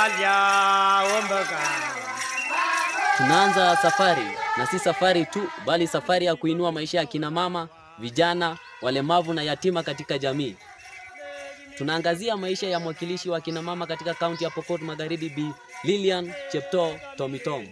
kalya ombaka Tunaanza safari na si safari tu, bali safari ya kuinua maisha ya kina mama, vijana, walemavu na yatima katika jamii. Tunaangazia maisha ya mwakilishi wa kina mama katika kaunti ya Pokot Magharibi, Bi Lilian Cheptoo Tomitong.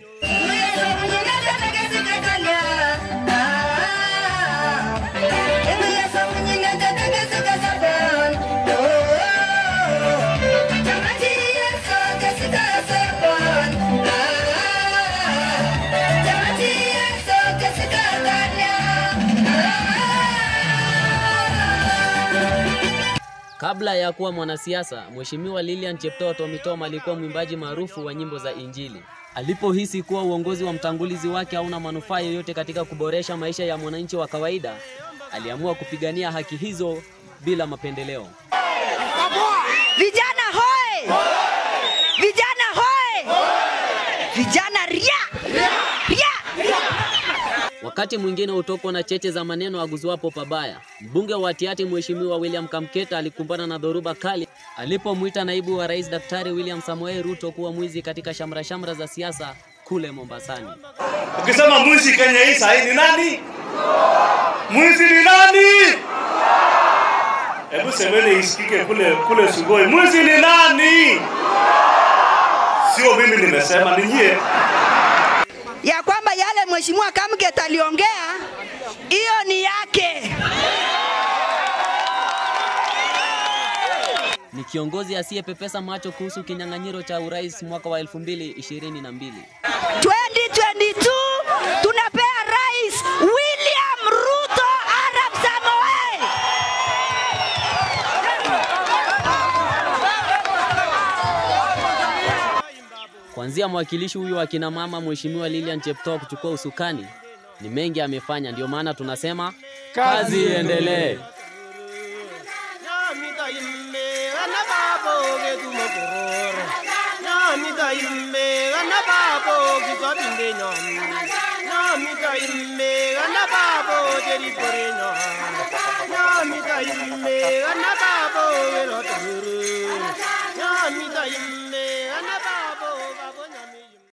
Kabla ya kuwa mwanasiasa, Mheshimiwa Lilian Cheptoo Tomitom alikuwa mwimbaji maarufu wa nyimbo za Injili. Alipohisi kuwa uongozi wa mtangulizi wake hauna manufaa yoyote katika kuboresha maisha ya mwananchi wa kawaida, aliamua kupigania haki hizo bila mapendeleo. Vijana hoe! Vijana hoe! Vijana ria! Ria! Wakati mwingine hutokwa na cheche za maneno aguzwapo pabaya. Mbunge wa Tiaty Mheshimiwa William Kamketa alikumbana na dhoruba kali alipomwita naibu wa rais Daktari William Samoei Ruto kuwa mwizi katika shamra-shamra za siasa kule Mombasani. Ukisema mwizi Kenya hii sahi ni nani? Mwizi ni nani? Hebu semeni isikike kule kule Sugoi. Mwizi ni nani? Sio mimi nimesema, ni nyie. Ya kwamba yale mheshimiwa Kamget aliongea hiyo ni yake. Ni kiongozi asiyepepesa macho kuhusu kinyang'anyiro cha urais mwaka wa 2022. 2022 tunapea rais William Ruto Arap Samoei. Kuanzia mwakilishi huyu wa kina mama Mheshimiwa Lilian Cheptoo kuchukua usukani, ni mengi amefanya, ndio maana tunasema kazi iendelee. nyamita imme gana babo getumo kororo nyamita imme gana babo kitwabinde nyomi nyamita imme gana babo jerikore nyo nyamita imme gana babo geroto